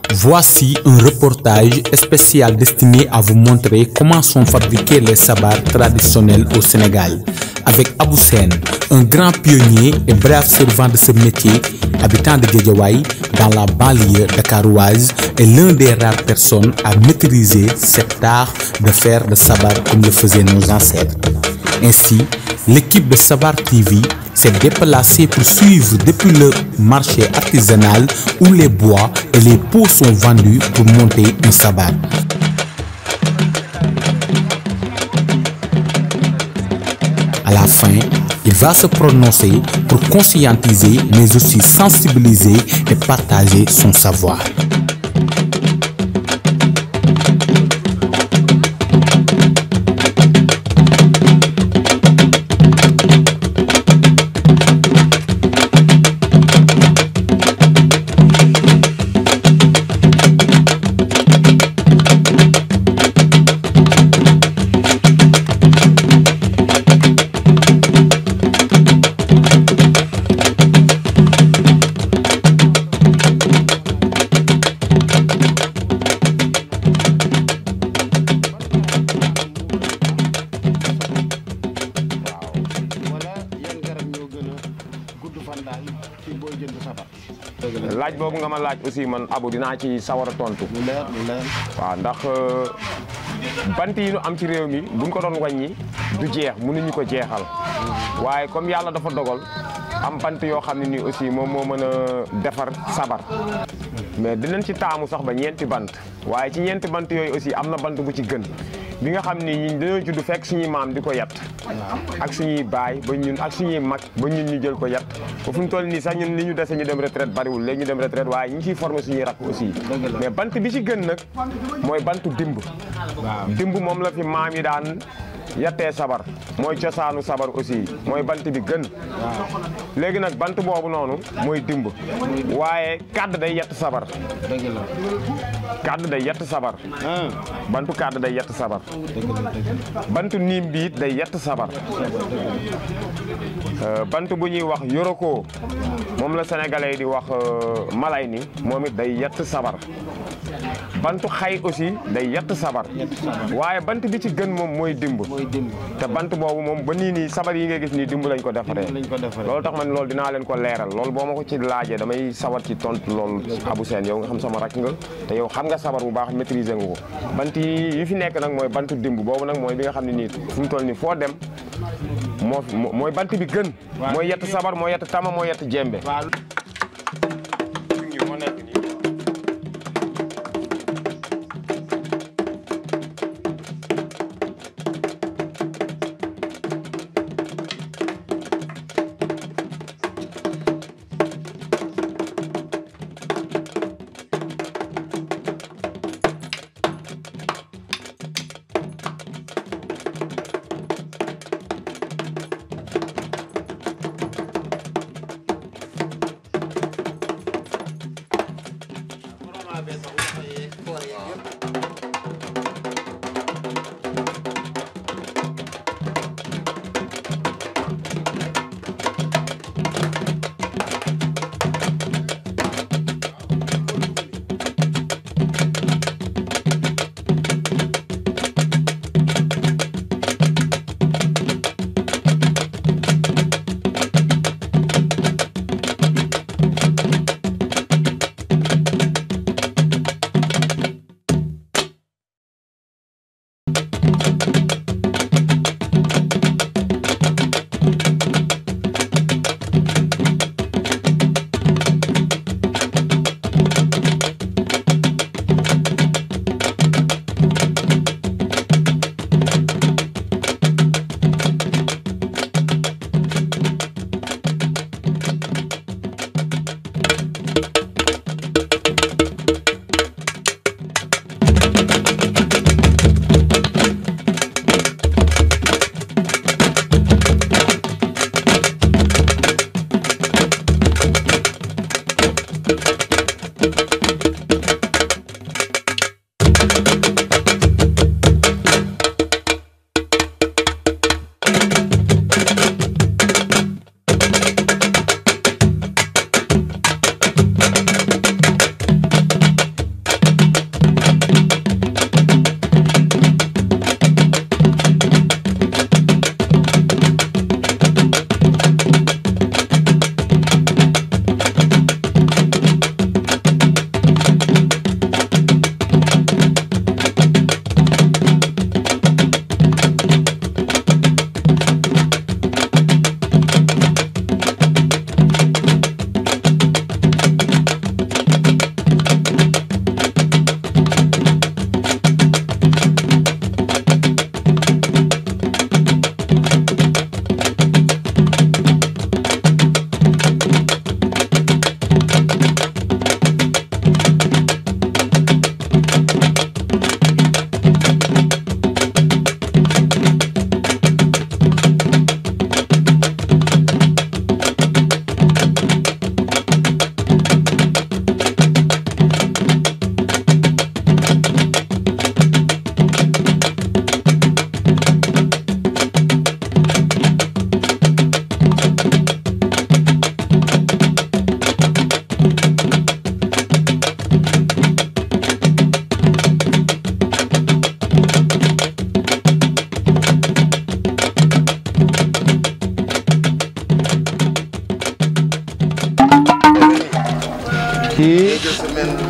Voici un reportage spécial destiné à vous montrer comment sont fabriqués les sabars traditionnels au Sénégal. Avec Abou Sen, un grand pionnier et brave servant de ce métier, habitant de Guédiawaye, dans la banlieue dakaroise, est l'un des rares personnes à maîtriser cet art de faire de sabar comme le faisaient nos ancêtres. Ainsi, l'équipe de Sabar TV s'est déplacée pour suivre depuis le marché artisanal où les bois et les pots sont vendus pour monter un sabar. À la fin, il va se prononcer pour conscientiser mais aussi sensibiliser et partager son savoir. wala yan garab ñoo gën a gudd fan daal ci booy jënd sabar. laaj boobu nga ma laaj aussi man abu dinaa ci sawar a tontu lu leer lu leer. waaw ndax bant yi ñu am ci réew mi buñ ko doon wàññi du jeex mënuñu ko jeexal waaye comme yàlla dafa dogal am bant yoo xam ne nii aussi moom moo mën a defar sabar mais dinañ ci taamu sax ba ñeenti bant waaye ci ñeenti bant yooyu aussi am na bant bu ci gën bi nga xam ni ñun dañoo judd fekk suñuy maam di ko yat ak suñuy baay ba ñun ak suñuy mag ba ñun ñu jël ko yat ba fu mu toll nii sax ñun li ñu dese ñu dem retraite bariwul léegi ñu dem retraite waaye ñu ngi ciy formé suñuy rakk aussi mais bant bi ci gën nag mooy bantu dimb dimb moom la fi maam yi daan yattee sabar mooy cosaanu sabar aussi mooy bant bi gën léegi nag bant boobu noonu mooy dimb waaye kàdd day yett sabar dëgg la. kàdd day yett sabar ah bantu kàdd day yett sabar dëgg la dëgg la. bantu niim bi it day yett sabar Euh, bant bu ñuy wax yoroko moom la sénégalais yi di wax euh, malay ni moom it day yett sabar bantu xay aussi day yett sabar Yett sabar. waaye bant bi ci gën moom mooy dimb mooy dimb. te bant boobu moom ba nii nii sabar yi nga gis nii dimb lañ ko defaree Dimb lañ ko defaree. loolu tax man loolu dinaa leen ko leeral loolu boo ma ko ci laajee damay sawar ci tontu loolu Abou Sène yow nga xam sama rakk nga te yow xam nga sabar bu baax maîtriser nga ko bant yi yi fi nekk nag mooy bantu dimb boobu nag mooy bi nga xam ne nii fu mu toll nii foo dem moo fi- moo- mooy bant bi gën mooy yett sabar mooy yett tama mooy yett jembe waaw. moo nekk nii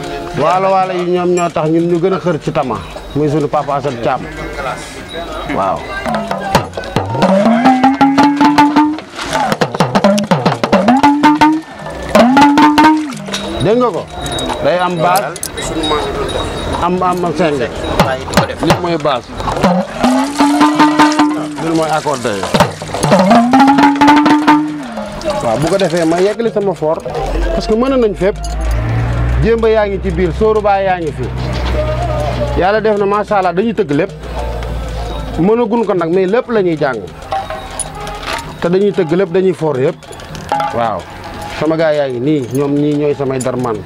waalo waalo yi ñoom ñoo tax ñun ñu gën a xër ci tama muy sunu papa Assane Thiam waaw dégg nga ko day am base am am senge lii mooy base lii mooy accordé waaw bu ko defee ma yeggali sama for parce que mën nañ fépp jéemba yaa ngi ci biir sóoru baa yaa ngi fi yàlla def na macha allah dañuy tëgg lépp mënagun ko nag mais lépp la ñuy jàng te dañuy tëgg lépp dañuy for yëpp waaw sama gaa yaa ngi nii ñoom ñii ñooy samay darman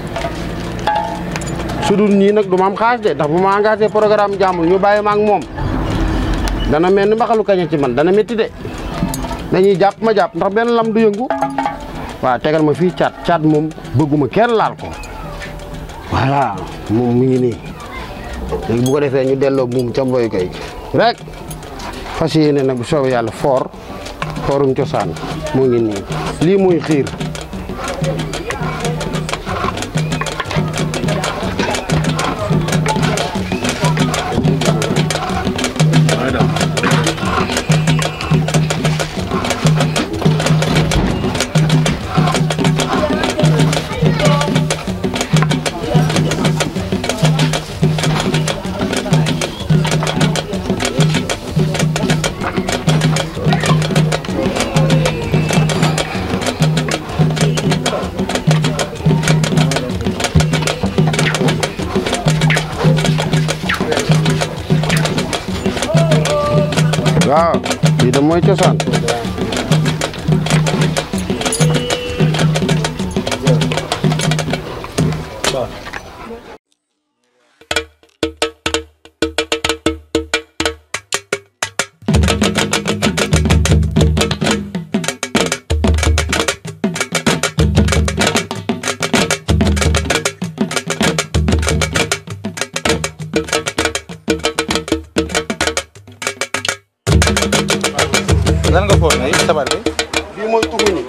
su dul ñii nag du ma am xaas de ndax bu ma engagé programme jàmbur ñu bàyyi ma ak moom dana mel ni mbaxalu kaña ci man dana métti de dañuy jàpp ma jàpp ndax benn lam du yëngu waaw tegal ma fii caat caat moom bëgguma kenn laal ko voilà moom mi ngi nii léegi bu ko defee ñu delloo buum ca mboy koy rek fas yéene nag bu soobee yàlla foor foorum cosaan moo ngi nii lii mooy xiir waaw lii de mooy cosaan lan nga foog ne sabar bi bii mooy tugu ni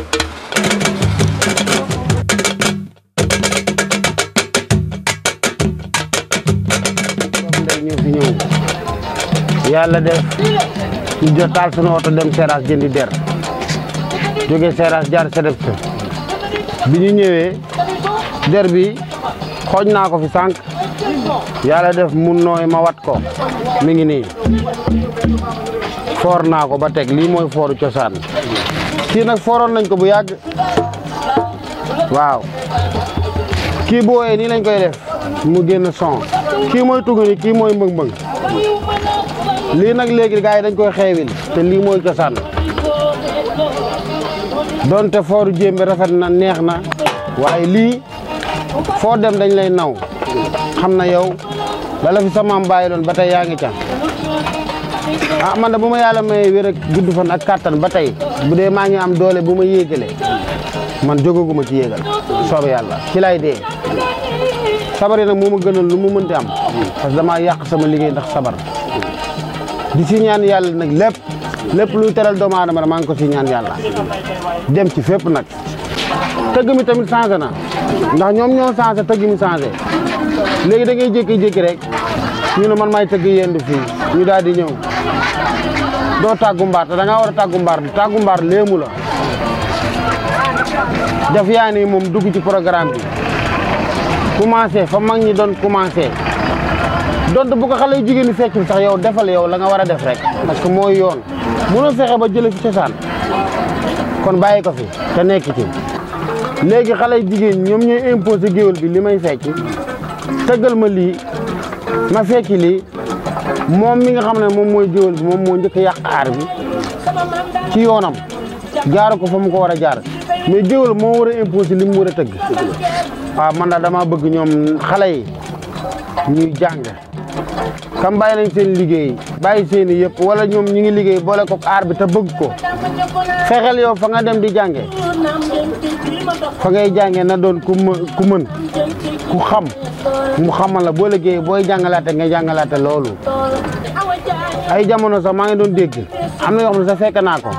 ndey ñoo fi ñëw yàlla def ñu jot taal sunu oto dem Seras jëndi der jóge Seras jaar sedef sa bi ñu ñëwee der bi xooj naa ko fi sànq yàlla def mun nooy ma wat ko mi ngi nii foor naa ko ba teg lii mooy fooru cosaan kii nag fooroon nañ ko bu yàgg waaw kii bu wooyee nii lañ koy def mu génn son kii mooy tugg ni kii mooy mbëng-mbëng lii nag léegi gars yi dañ koy xeewil te lii mooy cosaan donte fooru jéembe rafet na neex na waaye lii foo dem dañ lay naw xam na yow lala fi sa maam bàyyi doon ba tey yaa ngi ca ah man de bu ma yàlla may wér ak gudd fan ak kàttan ba tey bu dee maa ngi am doole bu ma yéegale man jógaguma ci yéegal soobe yàlla ci lay dee sabar yi nag moo ma gënal lu mu mënti am parce que damaa yàq sama liggéey ndax sabar di si ñaan yàlla nag lépp lépp luy teral doomu aadama maa ngi ko si ñaan yàlla dem ci fépp nag tëgg mi tamit changé na ndax ñoom ñoo changé tëgg mi changé léegi da ngay jékki-jékki rek ñu ne man maay tëgg yendu fii ñu daal di ñëw doo tàggu mbaar te da ngaa war a tàggu mbaar tàggu mbaar léemu la daf yaa ni moom dugg ci programme bi commencé fa mag ñi doon commencé donte bu ko xale yu jigéen ñi feccul sax yow defal yow la nga war a def rek parce que mooy yoon mënoo fexe ba jële fi cosaan kon bàyyi ko fi te nekk ci léegi xale yu jigéen ñoom ñooy imposé géwél bi li may fecc tëggal ma lii ma fecci lii moom mi nga xam ne moom mooy géwél bi moom moo njëkk a yàq aar bi ci yoonam jaar ko fa mu ko war a jaar mais géwél moo war a imposé li mu war a tëgg waaw man daal dama bëgg ñoom xale yi ñuy jàng kam bàyyi nañ seen liggéey bàyyi seen i yëpp wala ñoom ñi ngi liggéey boole ko aar bi te bëgg ko fexeel yow fa nga dem di jànge fa ngay jànge na doon ku mën ku mën ku xam mu xamal la boo liggéey booy jàngalaate nga jàngalaate loolu ay jamono sax maa ngi doon dégg am na yoo xam ne sax fekk naa ko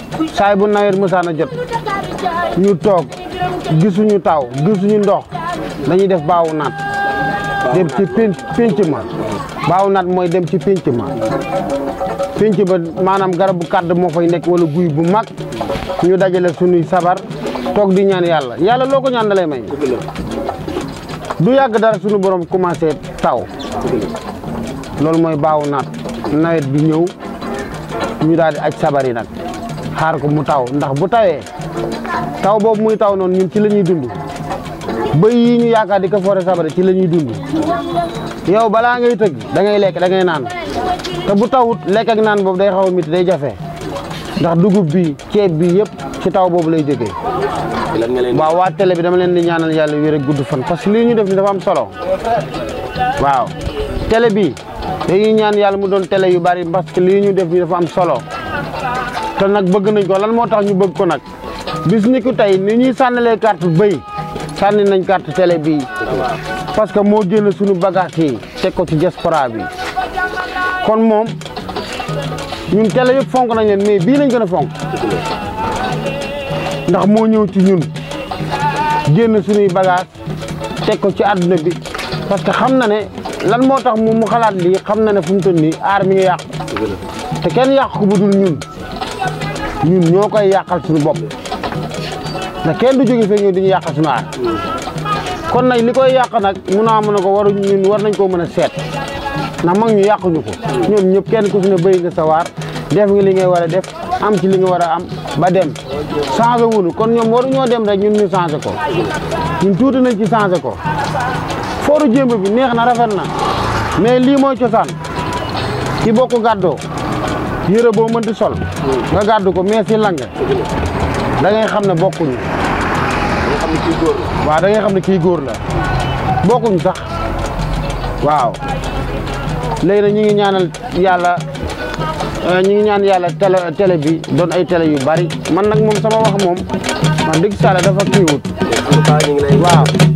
saay bu nawet mësaan a jot ñu toog gisuñu taw gisuñu ndox dañuy def baawu naat dem ci pénc pénc ma baawu naat mooy dem ci pénc ma pénc ba maanaam garabu kàdd moo fay nekk wala guy bu mag ñu dajale sunuy sabar toog di ñaan yàlla yàlla loo ko ñaan da lay may du yàgg dara sunu borom commencé taw loolu mooy baawu naat nawet bi ñëw ñu daal di aj sabar yi nag xaar ko mu taw ndax bu tawee taw boobu muy taw noonu ñun ci la ñuy dund bëy yi ñu yaakaar di ko foore sabar ci la ñuy dund yow balaa ngay tëgg da ngay lekk da ngay naan te bu tawut lekk ak naan boobu day xaw a métti day jafe ndax dugub bi ceeb bi yëpp ci taw boobu lay jógee lan nga leen waaw waa télé bi dama leen di ñaanal yàlla wér ak gudd fan parce que lii ñu def ni dafa am solo waaw télé bi dañuy ñaan yàlla mu doon télé yu bari parce que lii ñu def ni dafa am solo te nag bëgg nañ ko lan moo tax ñu bëgg ko nag bis ni ku tey ni ñuy sànnalee carte bëy sànni nañ carte télé bi parce que moo génn suñu bagage yi teg ko ci diaspora bi kon moom ñun télé yëpp fonk nañ leen mais bii lañ gën a fonk ndax moo ñëw ci ñun génn suñuy bagage teg ko ci àdduna bi parce que xam na ne lan moo tax mu mu xalaat lii xam na ne fu mu toll nii aar mi ngi yàqu te kenn yàq ko bu dul ñun ñun ñoo koy yàqal suñu bopp ndax kenn du jóge fee ñëw diñu yàqal suñu aar kon nag li koy yàq nag mun a mën a ko waru ñun war nañ koo mën a seet ndax mag ñu yàquñu ko ñoom ñëpp kenn ku si ne bëy nga sa waar def nga li ngay war a def am ci li nga war a am ba dem changé wuñu kon ñoom waru ñoo dem rek ñun ñu changé ko ñun tuuti nañ ci changé ko fooru jémb bi neex na rafet na mais lii mooy cosaan ki bokk gàddoo yëre boo mënti sol nga gàddu ko mais si lang da ngay xam ne bokkuñu nga xam ne kii góor la waaw da ngay xam ne kii góor la bokkuñ sax waaw léegi nag ñu ngi ñaanal yàlla euh, ñu ngi ñaan yàlla télé télé bi doon ay télé yu bari man nag moom sama wax moom wax dëgg sàlla dafa kiiwut en tout cas ñu ngi lay waaw